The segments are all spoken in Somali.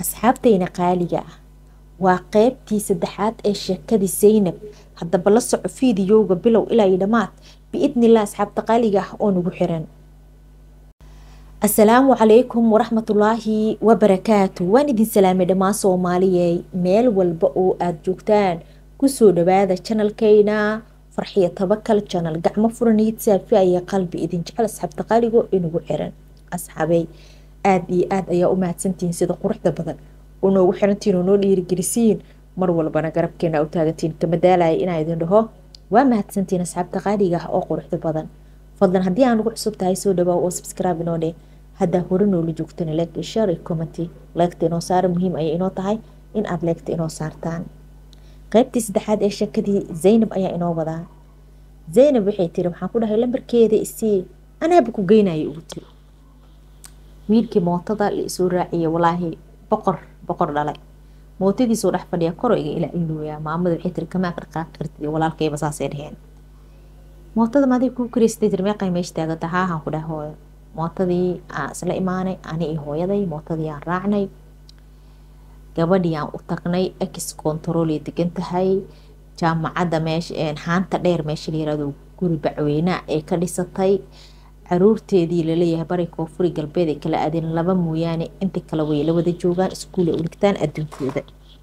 asxaabtayna qaaliga ah waa qeybtii saddexaad ee sheekadii saynab haddaba la soco fiidiyowga bilow ilaa iyo dhammaad biidnillah asxaabta qaaliga ah oo nagu xiran asalaamu calaykum waraxmatullaahi wabarakaatu waan idin salaamay dhammaan soomaaliyey meel walba oo aada joogtaan kusoo dhawaada janalkayna farxiyo tabakal janal gacmo furaniid saafi aya qalbi idin jecel asxaabta qaaligo inagu xiran asxaabey aada iyo aada ayaa u mahadsantihiin sida quruxda badan oo noogu xirantiin oo noo dhiirigelisiin mar walbana garabkeena u taagantiin kama daalaya inaa idin dhaho waa mahadsantiin asxaabta qaaliga ah oo quruxda badan fadlan haddii aan ugu cusub tahay soo dhawaa oo subscribe inoo dheh haddaa hore noola joogtana like iyo share iyo commenty leegta inoo saara muhiim ayay inoo tahay in aada leegta inoo saartaan qaybtii saddexaad ee sheekadii zaynab ayaa inoo wadaa zaynab waxay tiri waxaan ku dhahay lambarkeeda isii anaaba ku geynaya ugu tiri wiilkii mootada la isoo raaciyay walaahi boqor boqor dhalay mootadiisoo dhex fadhiya koro iga ilaa ilooyaa maamada waxay tiri kamaa dhaqaaqi kartid walaalkayba saasay dheheen mootada maday kuu karaysatay tiri meeqay meesha taaganta haahan ku dhahay hooyo mootadii aan isla imaanay ani iyo hooyaday mootadii aan raacnay gabadhii aan u tagnay ex controlay degan tahay jaamacadda meesha haanta dheer meesha la yirahdo guri bacweynaa ee ka dhisatay caruurteedii laleeyahay bari koonfuri galbeed ay kala aadeen laba mooyaane inta kale way la wada joogaan iskuul ay u dhigtaan adduunkooda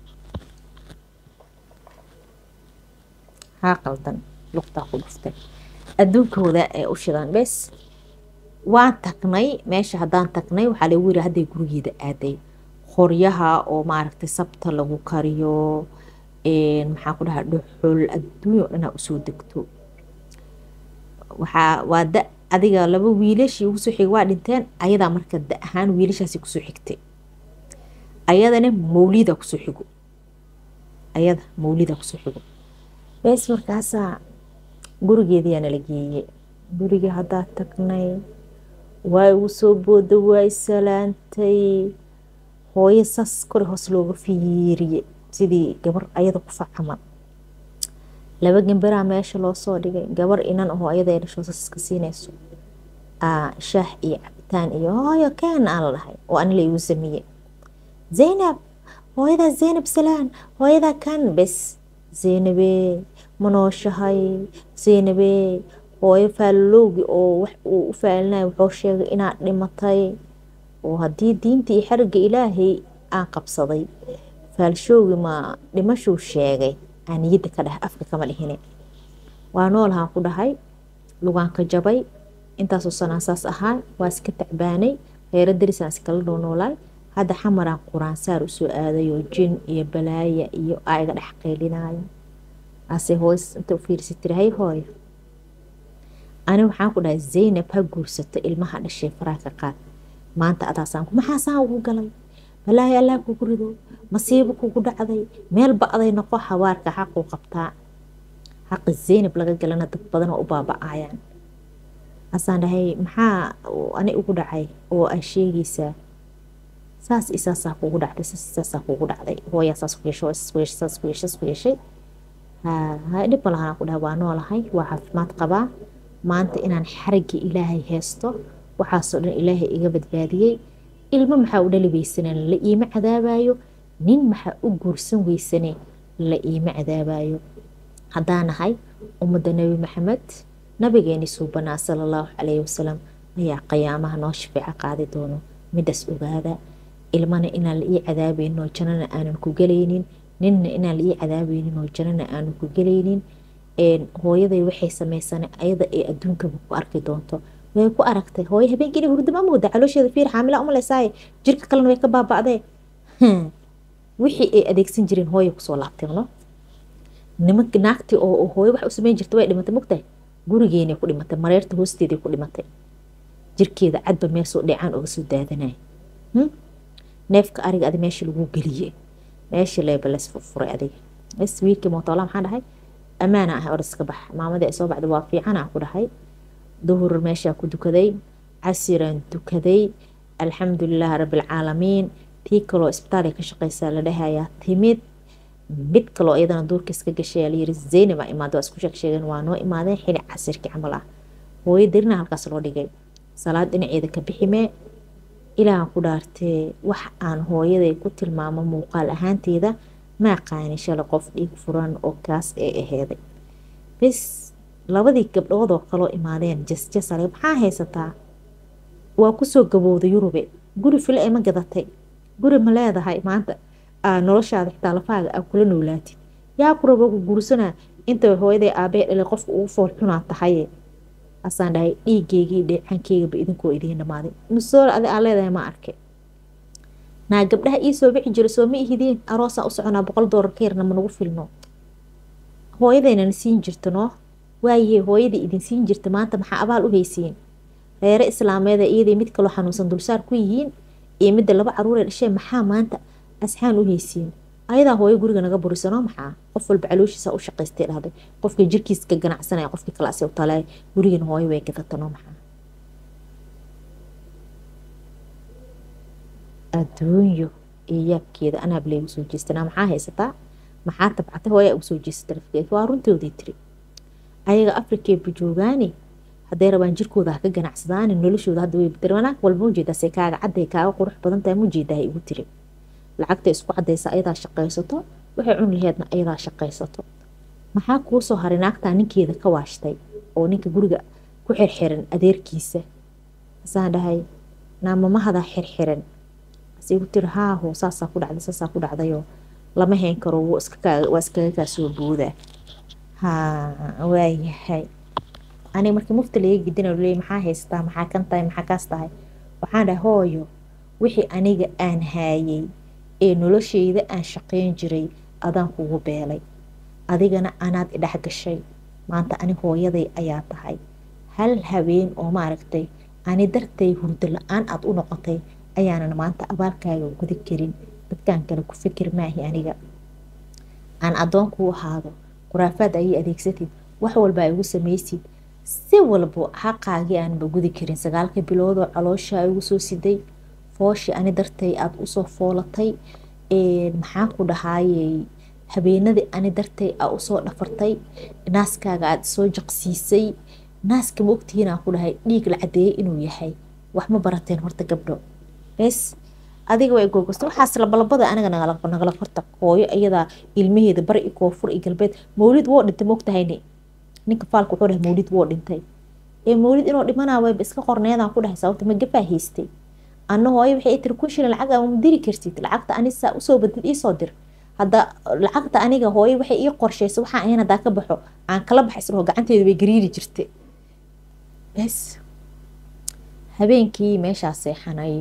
haa qaldan luqtaa ku dhuftay adduunkooda ee u shidan bes waan tagnay meesha haddaan tagnay waxaa lagu yiri hadday gurigeeda aaday qoryaha oo maaragtay sabta lagu kariyo maxaa ku dhahaa dhuxul adduunya o dhanaa usoo degto waxaa waa da adiga laba wiilashii ugu soo xigay waa dhinteen ayadaa marka da ahaan wiilashaasi kusoo xigtay ayadana mawlida kusoo xigo ayada mawlida kusoo xigo bes markaasaa gurigeediyaa nala geeyey gurigii haddaa tagnay waa igu soo booda waa isalaantay hooyo saas kore hoos looga fiiriye sidii gabar ayada ku facaman laba gambaraa meesha loo soo dhigay gabar inan ahoo ayada dhasho saska siinayso shaah iyo cabitaan iyo hooyo ken aan la dhahay oo anila igu sameeye zaynab hooyadaa zaynab salaan hooyadaa kan bes zaynabee ma nooshahay zaynabee hooyo faalolowgi oo wax uu u faalinaya wuxuu sheegay inaad dhimatay oo haddii diinta iyo xariga ilaahay aan qabsaday faalshowgi ma dhimashuu sheegay aan niyadda ka dhahay afka kama dhihine waa noolahaan ku dhahay lugaanka jabay intaasoo sanaan saas ahaa waa iska tacbaanay reero darisaan iskala noonoolaay hadda xamaraan quraansaar usoo aadayoo jin iyo balaaya iyo aa iga dhex qeylinaayo ase hooys inta u fiirisa tiri hay hooyo ani waxaan ku dhahay zaynab ha guursato ilmaha dhashay faraaka qaad maanta adaasaan maxaasaan ugu galay balaahi allah kugu rido masiibo kugu dhacday meel ba-day noqo habaarka xaquu qabtaa xaqi zaynab laga galana dad badan oo u baaba-ayaan asaan dhahay maxaa ani ugu dhacay oo aa sheegaysaa saas isaasaa kugu dhacday saas isaasaa kugu dhacday hooyaa saas ku yeesho saas ku yeeshay ku yeeshay ha dhib ma lahaan ku dhahay waa noolahay waa caafimaad qabaa maanta inaan xarigii ilaahay heesto waxaasoo dhan ilaahay iga badbaadiyey ilmo maxaa u dhali weysaneen la iima cadaabayo nin maxaa u guursan weysane la iima cadaabayo haddaan nahay ummadda nebi maxamed nabigeeni suubanaa sala allahu calayhi wasalam ayaa qiyaamaha noo shafeeco qaadi doono midaas ogaada ilmana inaan la ii cadaabaynin oo jannana aanan ku gelaynin ninna inaan la ii cadaabaynin oo jannana aanan ku gelaynin hooyaday waxay samaysanay ayada ee adduunkaba ku arki doonto way ku aragtay hooyo habeenkii hurdama mooda caloosheeda fiir xaamila umaleysaay jirka kalena way ka baaba'dee wixii ay adeegsan jireen hooya kusoo laabteeno nimank naagtii oo hooyo wax u samayn jirta way dhimatay mogtahay gurigeenay ku dhimatay mareerta hoosteeday ku dhimatay jirkeeda cadba meesoo dheecaan uga soo daadanay neefka ariga adi meesha lagu geliyey meesha leeba lays furfuray adiga bes wiilkii mootola maxaan dhahay ammaana ah oraska bax maamadii ay soo baxda waa fiicanaa ku dhahay duhur meeshaa ku dukaday casiraan dukaday alxamdulilaah rabbilcaalamiin tii kaloo isbitaalay ka shaqeysaa la dhahayaa timid mid kaloo iyadana duurka iska gashay layiri zaynaba imaada waa isku sheeg sheegeen waa noo imaadeen xili casirkii camal ah hooyo darina halkaas loo dhigay salaad dhinaceeda ka biximee ilaahan ku dhaartee wax aan hooyaday ku tilmaamo muuqaal ahaanteeda ma aqaani shalay qof dhiig furan oo kaas ee aheeday bes labadii gabdhood oo kaloo imaadeen jasjasale maxaa haysataa waa kusoo gabowda yurube guri file ma gadatay guri ma leedahay maanta noloshaada xitaa lafaaga aa kula noolaatid yaa ku rabo guursanaa inta hooyaday aabee dhalay qofka ugu fool xunaa tahaye asaan dhahay dhiigeygii dheecankeyga idinkoo idiin dhamaaday musool adi aa leedahay ma arke naa gabdhaha ii soo bixi jira soo ma ihidiin aroosaan u soconaa boqol doolar ka yarna managu filno hooyadaynana siin jirta noo waayahe hooyadii idin siin jirta maanta maxaa abaal u haysiin reere islaameeda iyaday mid kaloo xanuunsan dulsaar ku yihiin iyo midda laba caruuree dhashee maxaa maanta asxaan u haysiin ayadaa hooyo guriga naga burisanoo maxaa qof walba calooshiisa u shaqaystay dhahday qofka jirkiiska ganacsanaya qofkii kale ase u talay gurigana hooyo way gadatanoo maxaa adduunyo iyo yaabkeeda anaab laygu soo jeestanaa maxaa haysataa maxaa tabcatay hooyaa ugu soo jeesta lafkeeda waa runtoodii tiri ayaga afrikeeba joogaani hadday rabaan jirkooda haka ganacsadaani noloshooda hadda way bedel wanaag walba ujeedaase kaaga cadday kaaga qurux badan tahay mujeedahay igu tiri lacagta isku cadaysa ayadaa shaqaysato waxay cun laheedna ayadaa shaqaysato maxaa kuu soo haray naagtaa ninkeeda ka waashtay oo ninka guriga ku xirxiran adeerkiisa asaan dhahay naamamahadaa xirxiran asigu tiri haaho saasaa ku dhacday saasaa ku dhacdayoo lama hayn karo waa iskaga kaa soo boodaa ha waayahay aniga markii mufti laga gidina leey maxaa haystaa maxaa kan tahay maxaa kaas tahay waxaan dhahay hooyo wixii aniga aan haayay ee nolosheyda aan shaqayn jiray adaan kugu beelay adigana anaad idhex gashay maanta ani hooyaday ayaa tahay hal habeen oo maaragtay ani dartay hurdo la-aan aad u noqotay ayaanan maanta abaalkaaga gudi karin dadkaan kale ku fikir maahi aniga aan addoon kuu ahaado khuraafaad ayay adeegsatid wax walba ay ugu samaysid si walbo xaqaagii aanba gudi karin sagaalka biloodoo caloosha ay ugu soo siday fooshii ani dartay aada usoo foolatay maxaan ku dhahaayey habeenadii ani dartay aa usoo dhafartay naaskaaga aada soo jaqsiisay naaska ma ogtihiin aan ku dhahay dhiig la cadeeyay inuu yahay wax ma barateen horta gabdho bes adiga way googasta waxaas labalabada aniga nagala farta hooyo iyadaa ilmaheeda bari i koonfur iyo galbeed mawlid woo dhintay maogtahayne ninka faalka wuxuu dhahay mawlid woo dhintay ee mawlid inuu dhimanaa wayba iska qorneedaan ku dhahay sababta ma gafaa haystay anna hooyo waxay tiri kun shilin lacag ama diri kartid lacagta anisaa usoo badid iisoo dir hadda lacagta aniga hooyo waxay ii qorshaysa waxaan ahayn haddaa ka baxo aan kala baxay isdhaho gacanteeda way gariiri jirtay bes habeenkii meeshaa seexanay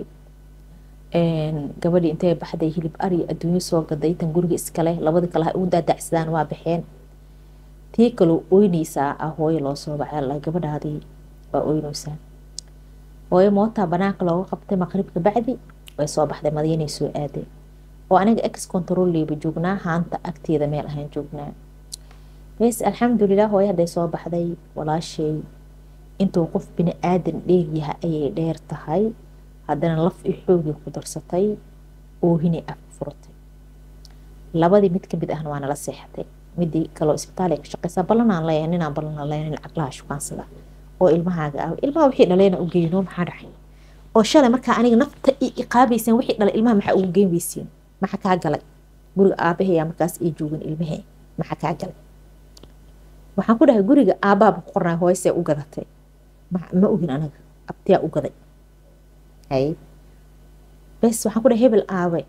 gabadhii intay baxday hilib ari adduunyo soo gaday tan guriga iskale labada kale ha ugu daadacsadaan waa baxeen tii kaloo oynaysaa ah hooyo loo soo bacay gabadhaadii waa oynaysaa hooyo mootaa banaanka looga qabtay maqribka bacdi way soo baxday madiinay soo aadeen oo aniga ex controleyba joognaa haanta agteeda meel ahaan joognaa bes alxamdulilah hooyo hadday soo baxday walaashay intuu qof bini aadan dheeryaha ayay dheer tahay haddana laf i xoogii ku darsatay oohinay af furatay labadii mid kamid ahna waa nala seexatay midii kaloo isbitaal ka shaqeysaa ballanaan leeyahay ninaan ballanaan leeyahay nin caqlaha shukaansada oo ilmahaaga ah ilmaha wixii dhalayna u geyno maxaa dhacay oo shalay markaa aniga nafta i iqaabayseen wixii dhalay ilmaha maxaa ugu geyn weysiin maxaa kaa galay guriga aabaheyaa markaas ii joogan ilmahee maxaa kaa galay waxaan ku dhahay guriga aabaaba ku qornaa hooysee u gadatay ma ogin anaga abtiyaa u gaday hay bes waxaan ku dhahay hebel aabe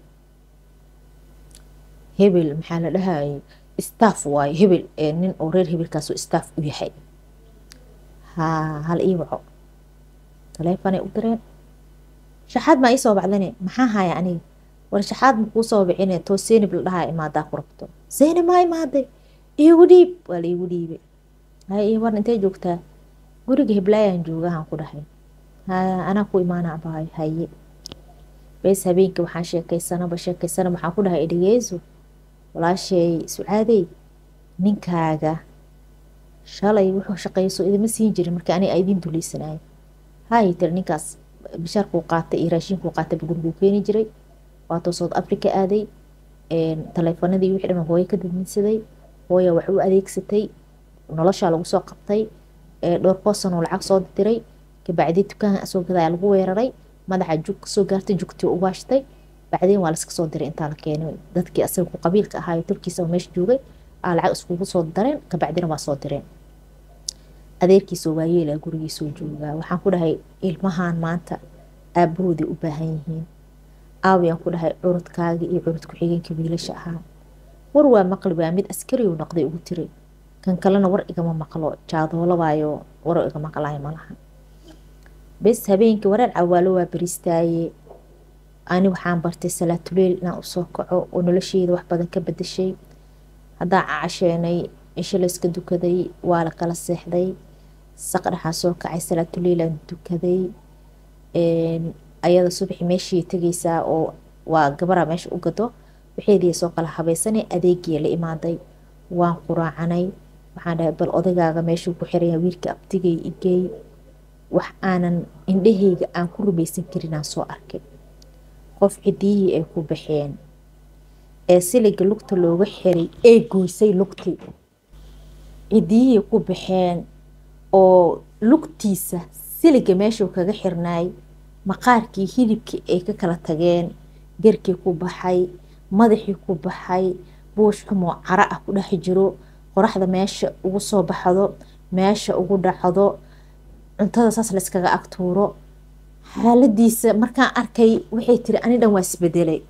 hebel maxaa la dhahayay staff waayo hebel nin oo reer hebelkaasoo staff u yahay ha hal ii waco taleefonay u direen shaxaad maa ii soo bacdane maxaa haya aniga war shaxaad makuu soo bixine too seynib la dhahaa imaadaa ku rabto seynib maa imaaday iigu dhiib waa la iigu dhiibay hay ii war intay joogtaa guriga heblaayaan joogahan ku dhahay haya anaa ku imaana abaayo haye bees habeenkii waxaan sheekaysanaba sheekaysanaba waxaan ku dhahay dhegeyso walaasheey sucaadey ninkaaga shalay wuxuu shaqeyso idima siin jirin marka ani idin duleysanayo hay tiri ninkaas bishaarkuu qaatay iyo raashinkuu qaatay guriguu keeni jiray waatoo south africa aaday taleefanadii wixii dhan hooyo ka dadinsaday hooya wax u adeegsatay noloshaa lagu soo qabtay dhowr boosan oo lacag soo diray kabacdi dukaan soo gadaa lagu weeraray madaxa jug kasoo gaartay jugtii u waashtay bacdeen waa laska soo diray intaa la keenay dadkii asaga ku qabiilka ahaayo turkiisa meesha joogay aa lacag iskugu soo dareen kabacdina waa soo direen adeerkiisoo waayeelaa gurigiisoo joogaa waxaan ku dhahay ilmahan maanta aabahooday u baahan yihiin aawayaan ku dhahay curudkaagii iyo curud ku-xigeenkii wiilasha ahaa war waa maqli waa mid askariyu noqday ugu tiray kan kalena war igama maqlo jaadoolabaayo war iga maqlayo malaha bes habeenkii wareer cawaalo waa bariistaaye ani waxaan bartay salaatuleel inaan usoo kaco oo nolosheeda wax badan ka badashay haddaan casheenay cisho layska dukaday waa la kala seexday saqdhaxaan soo kacay salaatuleilaan dukaday ayada subaxi meeshii tegaysaa oo waa gabara meesha u gado waxeedii soo kala habaysanay adeegii la imaaday waan quraacanay waxaan dhahay bal odagaaga meeshuu ku xiraya wiilka abtigay igey wax aanan indhahayga aan ku rumaysan karinaan soo arkay qof cidiyihii ay ku baxeen ee siliga lugta looga xiray ee goysay lugtii cidiyihii ku baxeen oo lugtiisa siliga meeshuu kaga xirnaay maqaarkii hilibkii ay ka kala tageen garkii ku baxay madaxii ku baxay buush xumoo cara ah ku dhex jiro qoraxda meesha ugu soo baxdo meesha ugu dhacdo cuntada saas layskaga agtuuro xaaladiisa markaan arkay waxay tiri ani dhan waa isbedelay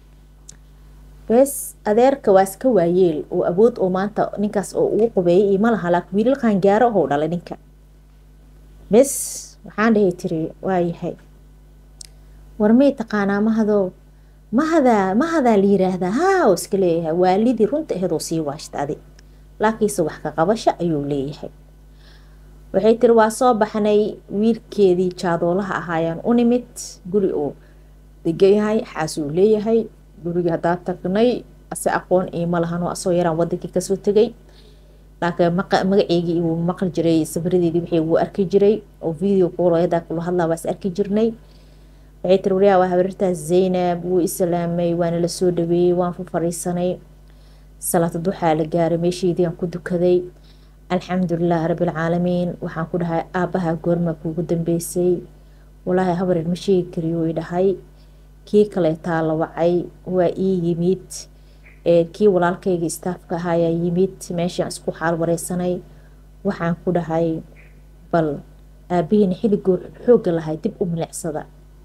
bes adeerka waa iska waayeel oo awood oo maanta ninkaas oo ugu qubeeyay iyo malaha laakiin wiilal qaangaaro ahoo dhalay ninka bes waxaan dhahay tiri waayahay war may taqaanaa mahadow mahadaa mahadaa la yiraahdaa haa oo iska leeyahay waalidii runta aheedoo sii waashta adi laakiinse wax ka qabasho ayuu leeyahay waxay tiri waa soo baxnay wiilkeedii jaadoolaha ahaayaan u nimid guri uu degayahay xaasuu leeyahay gurigii haddaa tagnay ase aqoon iima lahanoo asoo yaraan wadankii kasoo tegay laakiin magaceygii uu maqli jiray safaradeedii wixii wuu arki jiray oo video kuulayadaa kula hadlaa waa is arki jirnay waxay tiri waryaa waa habarirtaas zaynab wuu islaamay waana la soo dhaweeyey waan fu fariisanay salaata duxaa la gaaray meesheedii aan ku dukaday alxamdulilah rabbilcaalamiin waxaan ku dhahay aabbaha goorma kuugu dambeysay walaahi habareer ma sheegi kariyo i dhahay kii kaleetaa la wacay waa ii yimid kii walaalkayga istaafka ahaayaa yimid meeshaan isku xaal wareysanay waxaan ku dhahay bal aabihiina xilligoo xoogga lahay dib u milicsada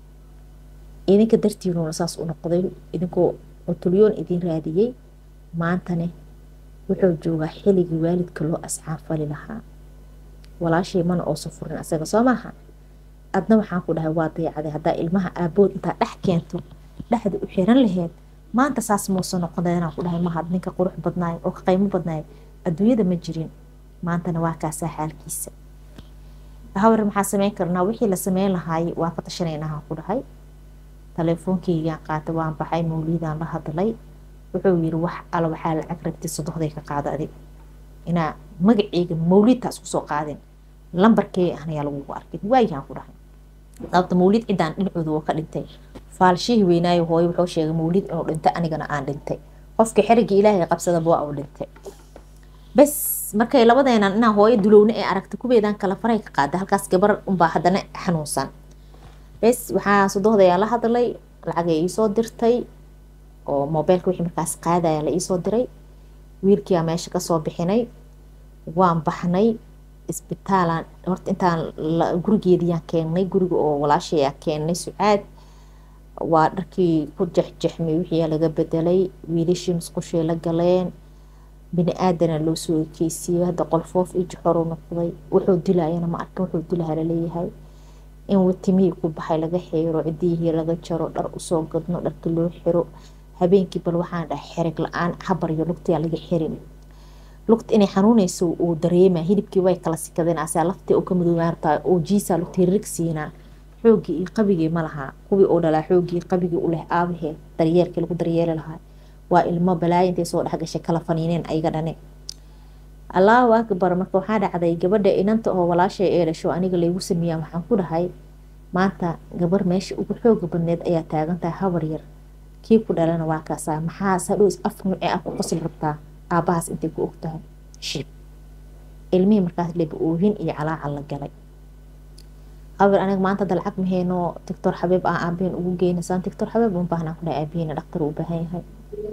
idinka dartiinuuna saas u noqday idinkoo cutulyoon idin raadiyey maantane wuxuu joogaa xilligii waalidka loo ascaanfali lahaa walaashay mana oosa furin asaga soo maaha adna waxaan ku dhahay waa dayacday haddaa ilmaha aabood intaa dhex keento dhexda u xiran laheyd maanta saas muusa noqonay inaan ku dhahay mahad ninka qurux badnaay oo ka qaymo badnaay adduunyada ma jirin maantana waa kaasaa xaalkiisa habar maxaa sameyn karnaa wixii la sameyn lahaay waa ka tashanaynahaan ku dhahay taleefoonkeygaan qaatay waan baxay mawliidaan la hadlay wuxuu yiri wax ala waxaa lacag rabtay sodohday ka qaada adig inaa magaceyga mawliidtaas kusoo qaadin lambarkee ahnayaa lagugu arkay waayahaan ku dhahay sababta mawliid ciddaan dhinacooda oo ka dhintay faalshihii weynaayo hooyo wuxuu sheegay mawliid inuu dhintay anigana aan dhintay qofka xerigii ilaahay qabsadaba waa uu dhintay bes markay labadeenan inaa hooyo dulowne ee aragtay kuweedaan kala faray ka qaada halkaas gabar unbaa haddana xanuunsan bes waxaa sodohdayaa la hadlay lacagay iisoo dirtay oo mobeylka wixii markaas qaadaya la iisoo diray wiilkiiaa meesha kasoo bixinay waan baxnay isbitaalaan horta intaan gurigeediyaan keennay guriga oo walaashayaan keennay sucaad waa dharkii ku jexjexmay wixii laga bedelay wiilashii musqushii la galeen bini aadana loo soo ekeysiyey hadda qolfoof iyo joxoru noqday wuxuu dilayana ma arkin wuxuu dilaha laleeyahay in watimihii ku baxay laga xeero cidiyihii laga jaro dhar usoo gadno dharka loo xiro habeenkii bal waxaan dhahay xerig la-aan cabar iyo lugtiyaa laga xirin lugta inay xanuunayso uu dareema hilibkii way kala sikadeen asaa laftii uu ka madoobaartaa oo jiisaa lugta hiririg siinaa xoogii iyo qabigii ma lahaa kuwii oo dhalaa xoogii qabigii u leh aabahee daryeelkii lagu daryeeli lahaa waa ilmo balaayo intay soo dhexgashay kala faniineen ayaga dhane allahu akbar marka waxaa dhacday gabadha inanta oo walaashay ee dhasho aniga laygu sameeyaa waxaan ku dhahay maanta gabar meesha ugu xooga badneed ayaa taagantahay habar yar kii ku dhalana waa kaasaa maxaas hadhows af nuucee ah ku qosli rabtaa aabbahaas intay ku ogtahay shib ilmihii markaas leba oohin iyo calaacal la galay abir aniga maanta hadda lacag maheyno doctor xabiib ah aabaheen ugu geyna saan doctor xabiib un baahnaa ku dhahay aabaheen dhaktar uu baahan yahay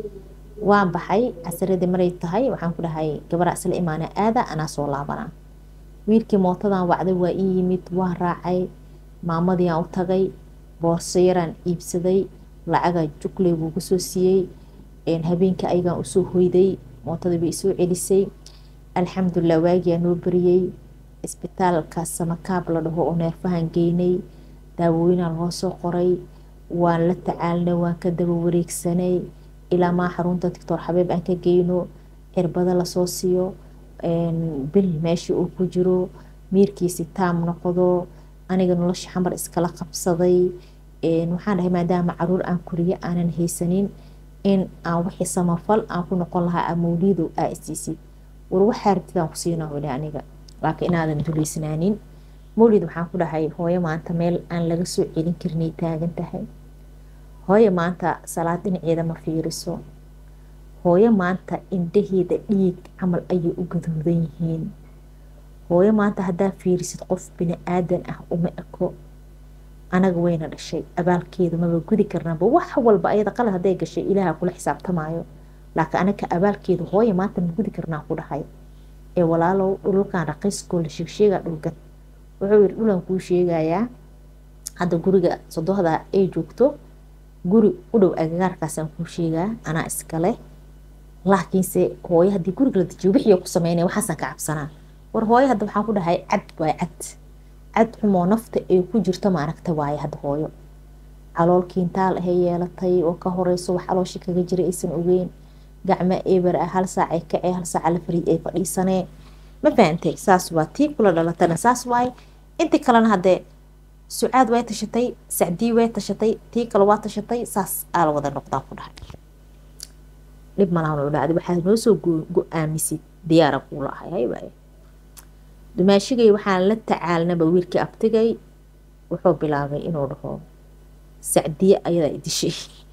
waan baxay casaradii maray tahay waxaan ku dhahay gabara isla imaana aada anaa soo laabanaa wiilkii mootadan wacday waa ii yimid waan raacay maamadii aan u tagay boorso yaraan iibsaday lacaga jugley buu kusoo siiyey habeenkii ayagaan usoo hoyday mootadii bay isoo celisay alxamdulilah waagiyaa noo bariyey isbitaalka samakaab la dhaho oo neerfahan geynay daawooyinaa loo soo qoray waan la tacaalnay waan ka daba wareegsanay ilaa maa xarunta doctor xabiib aan ka geyno cirbado lasoo siiyo bil meeshii uu ku jiro miirkiisi taam noqdo aniga nolosha xamar iskala qabsaday waxaan dhahay maadaama caruur aan koriye aanan haysanin in aan wixii samafal aan ku noqon lahaa amawliido aa isiisid war waxaa rabtidaan ku siinaa weli aniga laakiin inaadan duleysnaanin mawlid waxaan ku dhahay hooyo maanta meel aan laga soo celin karinay taagan tahay hooyo maanta salaad dhinaceeda ma fiiriso hooyo maanta indhaheeda dhiig camal ayay u gaduudan yihiin hooyo maanta haddaa fiirisid qof bini aadan ah uma eko anaga wayna dhashay abaalkeedu maba gudi karnaaba wax walba ayada qalad hadday gashay ilaaha kula xisaabtamaayo laakiin anaga abaalkeedu hooyo maanta ma gudi karnaa ku dhahay ee walaalow dhulkan raqiiskoo la sheegsheegaa dhulgad wuxuu yiri dhulan kuu sheegayaa hadda guriga sodohda ay joogto guri u dhow agagaarkaasaan kuu sheegaa anaa iskale laakiinse hooyo haddii guriga la dejiyo wixii ku sameynaya waxaasaan ka cabsanaa war hooyo hadda waxaan ku dhahay cad waay cad cad xumoo nafta ay ku jirto maaragta waaye hadda hooyo calool kiintaal ahay yeelatay oo ka horeyso wax calooshii kaga jira aysan ogeyn gacmo eber ah hal saac ay kacee hal saac la fariid ay fadhiisanee ma fahantay saas waa tii kula dhalatana saas waaye intii kalena haddee sucaad way tashatay sacdii way tashatay tii kale waa tashatay saas aa la wada noqdaa ku dhahay dhib malahan dhacday waxaad noo soo go-aamisid diyaara kuula ahay haybaaye dumaashigay waxaan la tacaalnaba wiilkii abtigay wuxuu bilaabay inuu dhaho sacdiye ayadaa idishay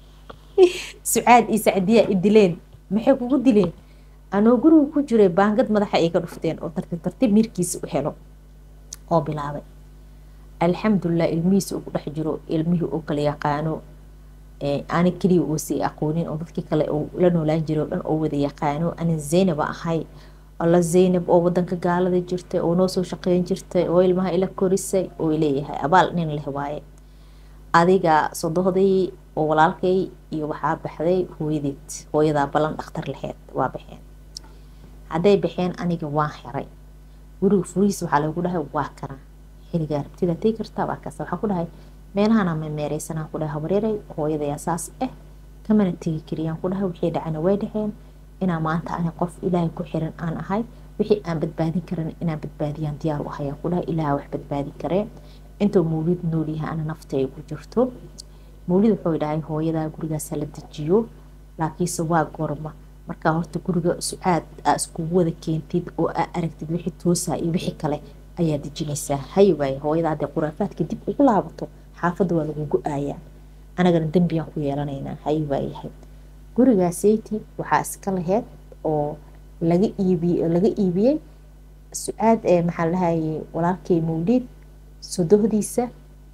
sucaad iyo sacdiyaa idileen maxay kugu dileen anoo guriga ku jiray baangad madaxa ay ka dhufteen oo tartiib tartiib mirkiisa u helo oo bilaabay alxamdulilah ilmihiisa uu ku dhex jiro ilmihii uu kala yaqaano ani keliya uusi aqoonin oo dadkii kale uu la noolaan jiray oo dhan oo wada yaqaano anin zaynaba ahay alla zaynab oo wadanka gaalada jirtay oo noo soo shaqeyn jirtay oo ilmaha ila korisay oo leeyahay abaal nin leh waaye adiga sodohdii oo walaalkay iyo waxaa baxday hooyadeed hooyadaa ballan dhakhtar laheyd waa baxeen hadday baxeen aniga waan xiray guriga furihiisa waxaa lagu dhahay waa kana xiligaa rabtida tegi kartaa waa kaas waxaa ku dhahay meelahana memeereysanaa ku dhahay habareeray hooyadayaa saas ah kamana tegi kariyaan ku dhahay wixii dhacana way dhexeen inaa maanta ani qof ilaahay ku xiran aan ahay wixii aan badbaadin karan inaan badbaadiyaan diyaar u ahayaan ku dhahay ilaaha wax badbaadin karee intuu mawlid noolyahay ana nafta ay ku jirto mawlid wuxuu dhahay hooyadaa gurigaasa la dejiyo laakiinse waa goorma markaa horta guriga sucaad aa iskugu wada keentid oo aa aragtid wixii toosaa iyo wixii kale ayaa dejinaysaa hay waaye hooyada hadday khuraafaadka dib ugu laabato xaafadda waa lagu go-aayaa anagana dembiyaan ku yeelanaynaa hay waayahay gurigaaseti waxaa iska laheyd oo laga iibiye laga iibiyey sucaad ee maxaa lahayay walaalkay mawlid sodohdiisa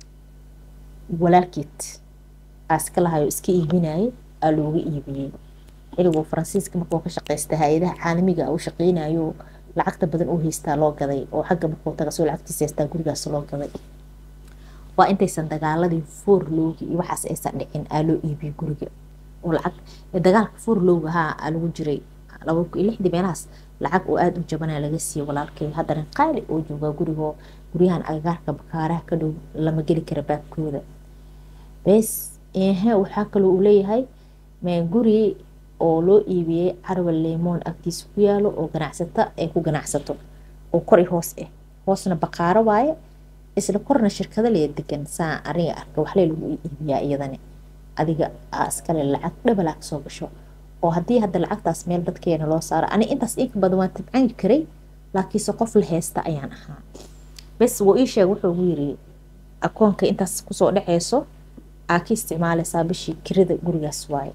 walaalkeed aa iska lahayo iska iibinayay aa looga iibiyey xiligu faransiiska markuu ka shaqeysta hay-adaha caalamiga u shaqeynayo lacagta badan uu haystaa loo gaday oo xagga markuu taga soo lacagtiisa haystaa gurigaas loo gaday waa intaysan dagaaladii foorloogi iyo waxaas aysan dhicin aa loo iibiyey guriga oo lacag dagaalka foorlooga haa aa lagu jiray laba iyo lixdii meelahaas lacag oo aada u jabanaa laga siiyey walaalkay haddana qaali oo joogaa gurigoo guryahan agagaarka bakaaraha ka dhow lama geli kara baabkooda bes ehe waxaa kaloo uu leeyahay guri oo loo iibiyey carwal lemoon agtiisa ku yaalo oo ganacsata ay ku ganacsato oo kor i hoos ah hoosna baqaaro waaye isla korna shirkado lee degan saa ariga arka waxlee lagu iibiyaa iyadani adiga aa iskale lacag dhabalaa kasoo gasho oo haddii hadda lacagtaas meel dadkeena loo saaro ani intaas inka badan waan tabcan karay laakiinse qof la heysta ayaan ahaa bes wuu ii sheeg wuxuu ugu yiri akoonka intaas kusoo dhaceyso aa ka isticmaaleysaa bishii kirada gurigaas waaye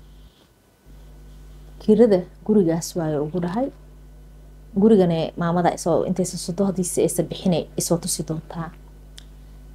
kirada gurigaas waaye ugu dhahay gurigane maamada isoo intaysa sodohdiisa aysa bixinay isoo tusi doontaa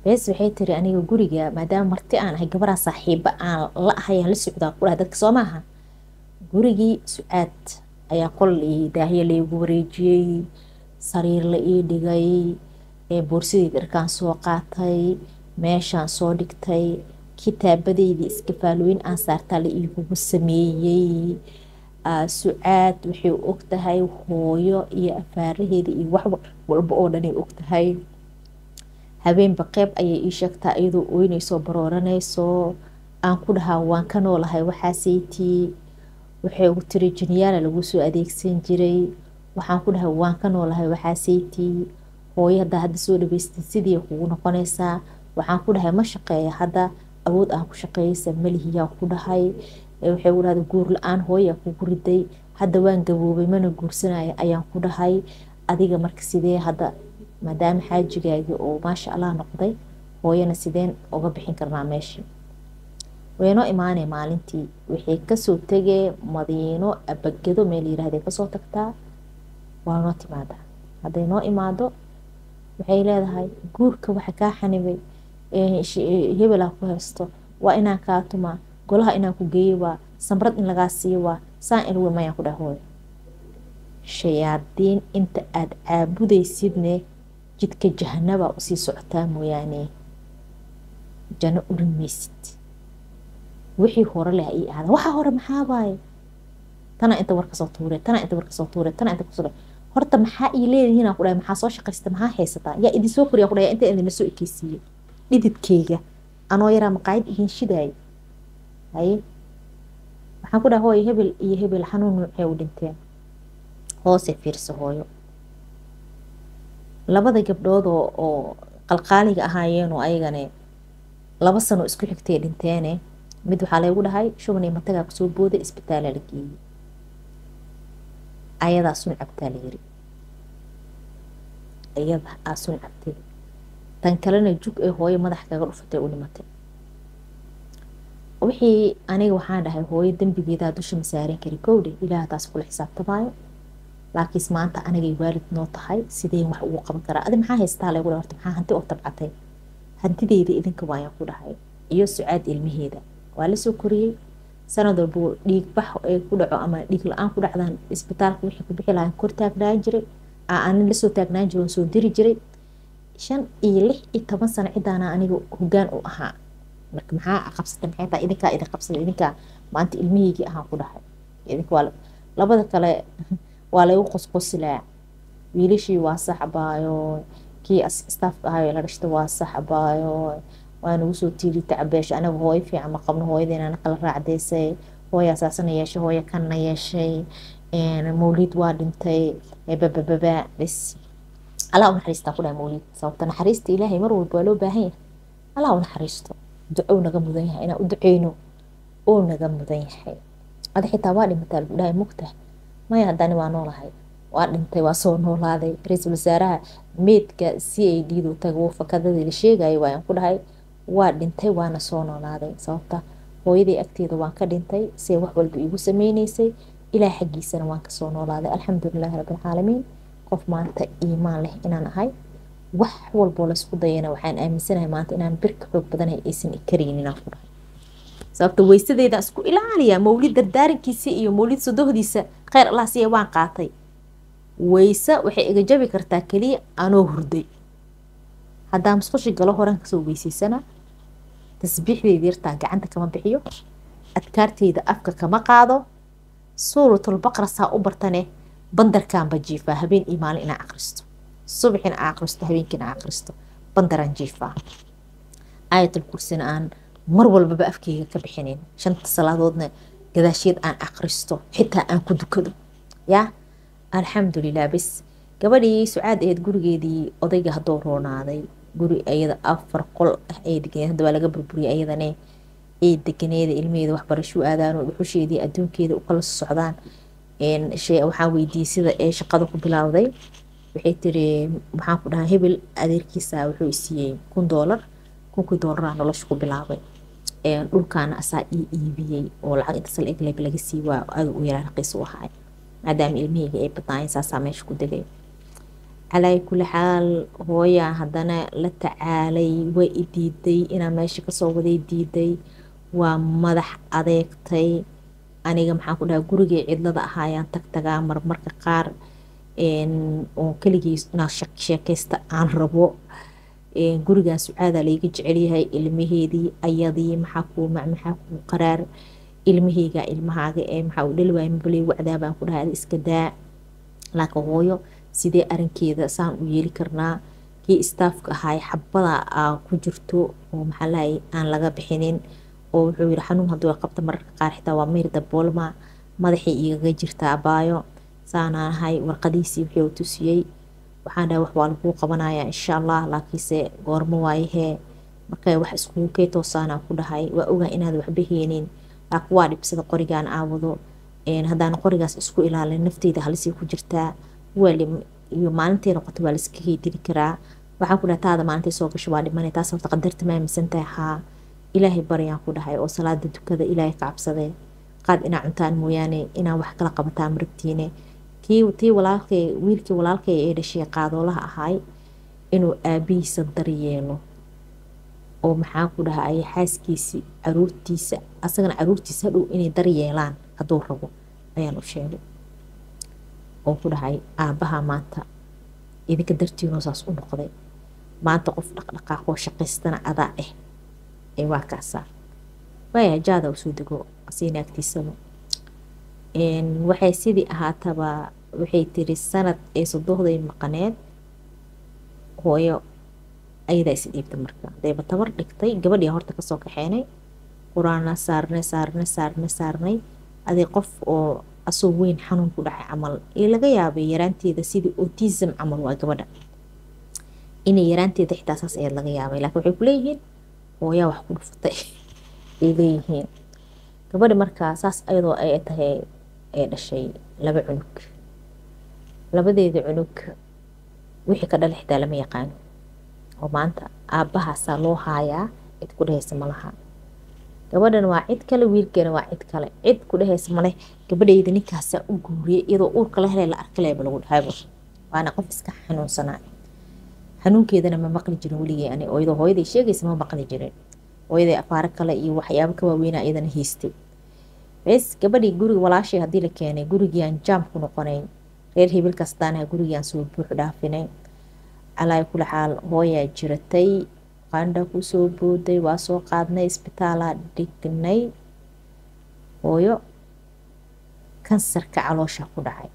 bees waxay tiri aniga guriga maadaama marti aan ahay gabaraa saaxiiba aan la ahayaan la socdaa ku dhahay dadka soo maaha gurigii su-aad ayaa qol daahyo laygu wareejiyey sariir la ii dhigay boorsadii dharkaan soo qaatay meeshaan soo dhigtay kitaabadeydii iskafaalooyin aan saartaa la iigugu sameeyey su-aad waxay og tahay hooyo iyo afaaraheeda iyo wax walba oo dhanay og tahay habeenba qeyb ayay ii sheegtaa iyadoo oyneysoo barooranayso aan ku dhahaa waan ka noolahay waxaaseytii waxay ugu tiri jiniyaala lagu soo adeegsan jiray waxaan ku dhahay waan ka noolahay waxaaseytii hooyo haddaa hadda soo dhaweystay sidii kugu noqonaysaa waxaan ku dhahay ma shaqeeya hadda awood aan ku shaqeeyeysa malihiyaa ku dhahay waxay ugu dhahda guur la-aan hooyaa kugu riday hadda waan gaboobay mana guursanaya ayaan ku dhahay adiga marka sidee hadda maadaama xaajigaagii oo maasha allah noqday hooyana sideen uga bixin karnaa meesha waynoo imaanay maalintii waxay kasoo tegee madiino abagado meel yirahday kasoo tagtaa waa noo timaadaa hadday noo imaado waxay leedahay guurka waxa kaa xanibay hebelaa ku haysto waa inaan kaa tumaa golaha inaan ku geeyo waa samrad in lagaa siiyo waa saan ilwe mayaan ku dhaha hooyo shayaadiin inta aada caabudaysidne jidka jahanabaa usii socotaa mooyaane jano urin maysid wixii hore leh ii aada waxaa hore maxaa waaye tana inta war kasoo tuure tana inta war kasoo tuure tana inta kusoo horta maxaa ii leedihiin aan ku dhahay maxaa soo shaqaysta maxaa haysataa yaa idin soo koriya ku dhahay inta idinla soo ekeysiiyey dhididkeyga anoo yaraa maqaayad idin shidaay haye waxaan ku dhahay hooyo hebel iyo hebel xanuun nuucee u dhinteen hoose fiirsa hooyo labada gabdhood oo oo qalqaaliga ahaayeenoo ayagane laba sano isku xigtay dhinteene mid waxaa laygu dhahay shubanay matagaa kusoo booday isbitaala la geeyey ayadaa sun cabtaa la yiri iyada aa sun cabtay tan kalena jug ee hooyo madax kaga dhufatay u dhimatay wixii aniga waxaan dhahay hooyo dembigeedaa dusha ma saaran kari kowdhe ilaah taas kula xisaabtamaayo laakiinse maanta anigay waalid noo tahay sideen wax ugu qaban karaa adi maxaa haystaa laygu dhahay horta maxaa hanti oo tabcatay hantideyda idinka waayaan ku dhahay iyo sucaad ilmaheeda waa lasoo koriyey sanad walba dhiig bax ee ku dhaco ama dhiig la-aan ku dhacdaan isbitaalka wixii ku bixi lahaan kor taagnaan jiray aanin lasoo taagnaan jiray soo diri jiray shan iyo lix iyo toban sano cidaana aniga hogaan u ahaa marka maxaa qabsatay maxay tahay idinkaa idin qabsatay idinkaa maanta ilmaheygii ahaan ku dhahay idinka waa labada kale waa laygu qosqosilaa wiilashii waa saxbaayo kii staafka ahayo la dhashta waa saxbaayo waa nagu soo tiiri tacabeesha anaga hooyo fiican ma qabno hooyadeena kala raacdaysay hooya saasana yeeshay hooya kanna yeeshay mawlid waa dhintay babababa bes allah u naxariistaa ku dhahay mawlid sababta naxariista ilaahay mar walba waa loo baahan yahay allah u naxariisto duco naga mudan yahay inaan u duceyno oo naga mudan yahay ada xitaa waa dhimataa lagu dhahay mugta maya haddani waa noolahay waa dhintay waa soo noolaaday ra-iisul wasaaraha meedka c a d du taga wuu fakadadii la sheegayay waayaan ku dhahay waa dhintay waana soo noolaaday sababta hooyadii agteeda waan ka dhintay see wax walba iigu sameyneysay ilaah xaggiisana waan kasoo noolaaday alxamdulilaahi rabbilcaalamiin qof maanta iimaan leh inaan ahay wax walboo laysku dayana waxaan aaminsanahay maanta inaan birka xoog badanahay aysan karaynin inaan ku dhahay sababta weysadeedaan isku ilaaliyaa mawlid dardaarankiisa iyo mawlid sodohdiisa kheyr allah siya waan qaatay weyse waxay iga jabi kartaa keliya anoo hurday haddaa musqushi galo horan kasoo weysaysana tasbiixdeyda yartaa gacanta kama bixiyo adkaarteyda afka kama qaado suuratlbaqra saa u bartane bandarkaanba jiifaa habeen iyo maalin inaa aqristo subaxina aa aqristo habeenkiina aa aqristo bandaraan jiifaa aayatul kursina aan mar walbaba afkeyga ka bixinin shanta salaadoodna gadaasheed aan aqristo xitaa aan ku dukado yaa alxamdulilah bes gabadhii sucaad aheed gurigeedii odayga haddoo roonaaday guri ayada afar qol ah ay deganeed hadda waa laga burburiyay ayadane ay deganeeda ilmaheeda waxbarasho aadaan oo dhuxusheedii adduunkeeda u kala socdaan waxaa weydiiyey sida ee shaqada ku bilowday waxay tiri maxaan ku dhahaa hebel adeerkiisa wuxuu isiiyey kun doolar kunkii doolaraa nolosha ku bilaabay dhulkaana asaa ii iibiyey oo lacag inta sal egleeb laga sii waa aad u yaraa raqiis u ahaay maadaama ilmaheyga ay badnaayeen saasaa meesha ku degay calaa kuli xaal hooyaa haddana la tacaalay waa i diiday inaa meesha kasoo waday diiday waa madax adeegtay aniga maxaan ku dhaha gurigii cidlada ahaayaan tag tagaa marmarka qaar oo keligii inaa sheekeysta aan rabo gurigan sucaadaa layga jecelyahay ilmaheedii ayadii maxaa kuu mac maxaa kuu qaraar ilmaheyga ilmahaaga ee maxaa u dhali waaya mabaley wacdaa baan ku dhahay iska daa laakiin hooyo sidee arinkeeda saan u yeeli karnaa kii istaafka ahaay xabada aa ku jirto oo maxaa lahay aan laga bixinin oo wuxuu yiri xanuun hadduu qabta mararka qaar xitaa waa meyr daboolma madaxay igaga jirta abaayo saanaan ahay warqadiisii wixii uu tusiyey waxaan dhahay wax waa laguu qabanayaa insha allah laakiinse goormo waayahee markay wax iskugu kee toosaanaan ku dhahay waa ogaa inaad waxba heenin laakiin waa dhibsada qorigaan aawado haddaan qorigaas isku ilaalin nafteyda halisii ku jirtaa iyo maalintay noqoto waa laiska heydili karaa waxaan ku dhahay taada maalintay soo gasho waa dhimanay taas horta qadarta ma aaminsantahay haa ilaahay baryaan ku dhahay oo salaada dukada ilaahay ka cabsadee qaad inaa cuntaan mooyaane inaan wax kala qabataa marabtiine kii tii walaalkay wiilkii walaalkay ee dhashay qaadoolaha ahaay inuu aabihiisa daryeelo oo maxaa ku dhahay xaaskiisii caruurtiisa asagana caruurtiisa hadhow inay daryeelaan hadduu rabo ayaan u sheegay oo ku dhahay aabbaha maanta idinka dartiinoo saas u noqday maanta qof dhaqdhaqaaqoo shaqaystana adaa ah ee waa kaasaa waaya jaada usoo dego asiina agtiisaba waxay sidii ahaataba waxay tiri sanad ee sodohday maqaneed hooyo ayadaa is dhiibta marka dayba tabar dhigtay gabadhii horta kasoo kaxeenay qur-aana saarnay saarnay saarnay saarnay adii qof oo asoo weyn xanuun ku dhacay camal ee laga yaabay yaraanteeda sidii autism camal waa gabadha inay yaraanteeda xitaa saas ayaad laga yaabay laakiin waxay kuleeyihiin hooyaa wax ku dhufatay ay leeyihiin gabadhi markaa saas ayadoo ay tahay ee dhashay laba cunug labadeeda cunug wixii ka dhala xitaa lama yaqaano oo maanta aabbahaasaa loo haayaa cid ku dhehaysa malaha gabadhan waa cid kale wiilkeena waa cid kale cid ku dhehaysa maleh gabadhayda ninkaasaa u guuriyay iyadoo uurka la helay la arkaleeba lagu dhahayba waana qof iska xanuunsanaa xanuunkeedana ma maqli jirin weligii ani oo iyadoo hooyaday sheegaysa ma maqli jirin hooyaday afaaro kale iyo waxyaabo ka waaweynaa iyadana haystay bes gabadhii guriga walaashay haddii la keenay gurigiiaan jaam ku noqonayn reer hibil kastaanaha gurigiiaan soo buux dhaafinay calaa kula xaal hooyaa jiratay qandha kusoo booday waa soo qaadnay isbitaalaa dhignay hooyo kansarka caloosha ku dhacay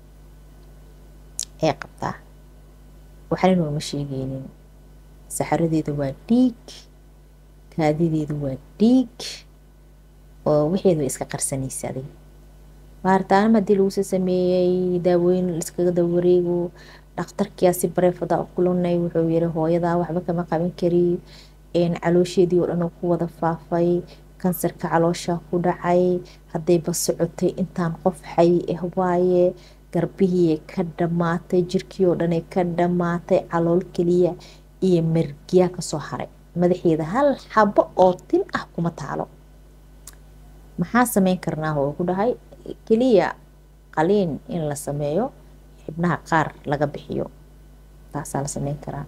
ee qabtaa waxna nooma sheegeynin saxaradeeda waa dhiig kaadideedu waa dhiig oo wixeedu way iska qarsanaysaday baaritaanama hadii laguso sameeyey daawooyin iskaga dawareego dhakhtarkiyaasi bareefada u kulanay wuxuu yiri hooyadaa waxba kama qaban kari caloosheedii oo dhan ku wada faafay kansarka caloosha ku dhacay haddayba socotay intaan qof xay ah waaye garbihii ka dhammaatay jirkii oo dhanay ka dhammaatay calool keliya iyo mergiyaa kasoo haray madaxeeda hal xabo oo tin ah kuma taalo maxaa sameyn karnaa oo ku dhahay keliya qaliin in la sameeyo xibnaha qaar laga bixiyo taasaa la sameyn karaa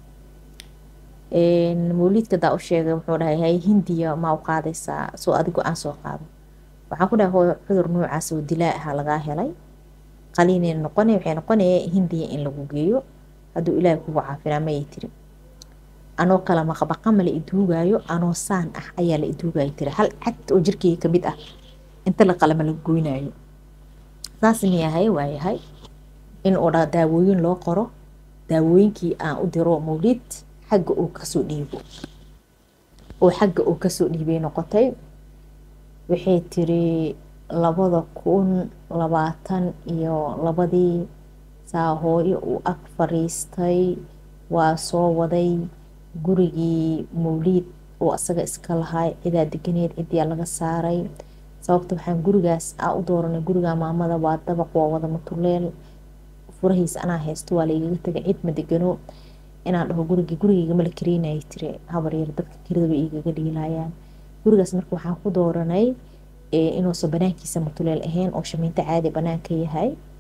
mawliidka daa u sheegay wuxuu dhahay hay hindiya maa u qaadaysaa soo adigo aan soo qaado waxaan ku dhahay hooyo cudur noocaas oo dilaa ahaa lagaa helay qaliinay noqonay waxay noqonaya hindiya in lagu geeyo hadduu ilaahay kugu caafinaa mayay tiri anoo kala maqbaqa mala iduugaayo anoo saan ah ayaa la iduugaayo tiri hal cad oo jirkeyga kamid ah inta la qalama la goynaayo saas miyahay waayahay in uu dha daawooyin loo qoro daawooyinkii aan u diro mawlid xagga uu kasoo dhiibo oo xagga uu kasoo dhiibay noqotay waxay tiri labada kun labaatan iyo labadii saa hooyo uu ag fariistay waa soo waday gurigii mawliid oo asaga iska lahaa cidaa deganeed cidiyaa laga saaray sababta waxaan gurigaas aa u dooranay guriga maamada waa dabaq waa wada matuleel furahiisa anaa haysto waa laigaga tagay cid ma degano inaan dhaho gurigii gurigeyga mala kareynaya tiri habar yar dadka keridaba igaga dhiilayaan gurigaas marka waxaan ku dooranay inuusan banaankiisa matuleel ahayn oo shamiinto caadi banaanka yahay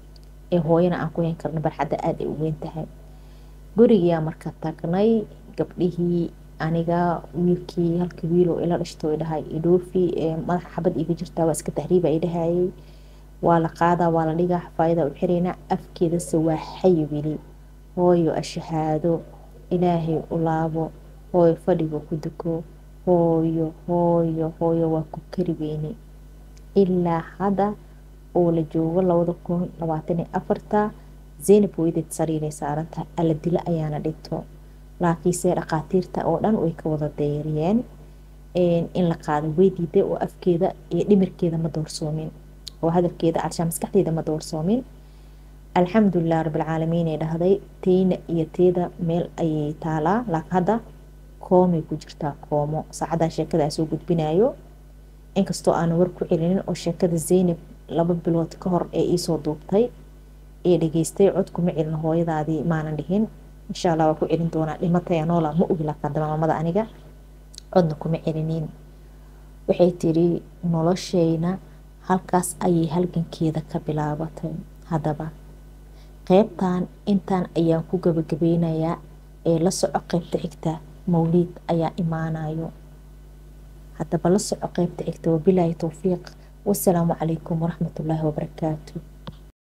ee hooyana aan ku hayn karno barxadda aada ay u weyn tahay gurigiyaa marka tagnay gabdhihii aniga wiilkii halka wiiloo ila dhashto i dhahay idhoofi madaxa xabad iga jirtaa waa iska tahriiba i dhahayay waa la qaadaa waa la dhigaa xafaayada u xiraynaa afkeedase waa xay weli hooyo ashahaado ilaahay u laabo hooyo fadhiga ku duko hooyo hooyo hooyo waa ku kari weyne ilaa hadda oo la joogo labada kun labaatan iyo afarta zaynab weydeed sariiray saarantahay alla dilo ayaana dhinto laakiinse dhakhaatiirta oo dhan way ka wada deeriyeen in la qaado way diiday oo afkeeda iyo dhimirkeeda ma doorsoomin oo hadalkeeda carshaa maskaxdeeda ma doorsoomin alxamdulilah rabbilcaalamiin ay dhahday teyna iyo teeda meel ayay taalaa laakiin hadda koomay ku jirtaa koomo saacadaa sheekada soo gudbinayo inkastoo aana war ku celinin oo sheekada zaynab laba bilood ka hor ee iisoo duubtay ee dhageystay cod kuma celin hooyadaadii maanan dhihin insha allah waa ku celin doonaa dhimataya noola ma ogi laakiin haddaba maamada aniga codna kuma celinin waxay tiri noloshayna halkaas ayay halgankeeda ka bilaabatay haddaba qeybtan intaan ayaan ku gabagabeynayaa ee la soco qeybta xigta mawliid ayaa imaanayo haddaba la soco qeybta xigta wabilaahi towfiiq wasalaamu calaykum waraxmatullaahi wabarakaatu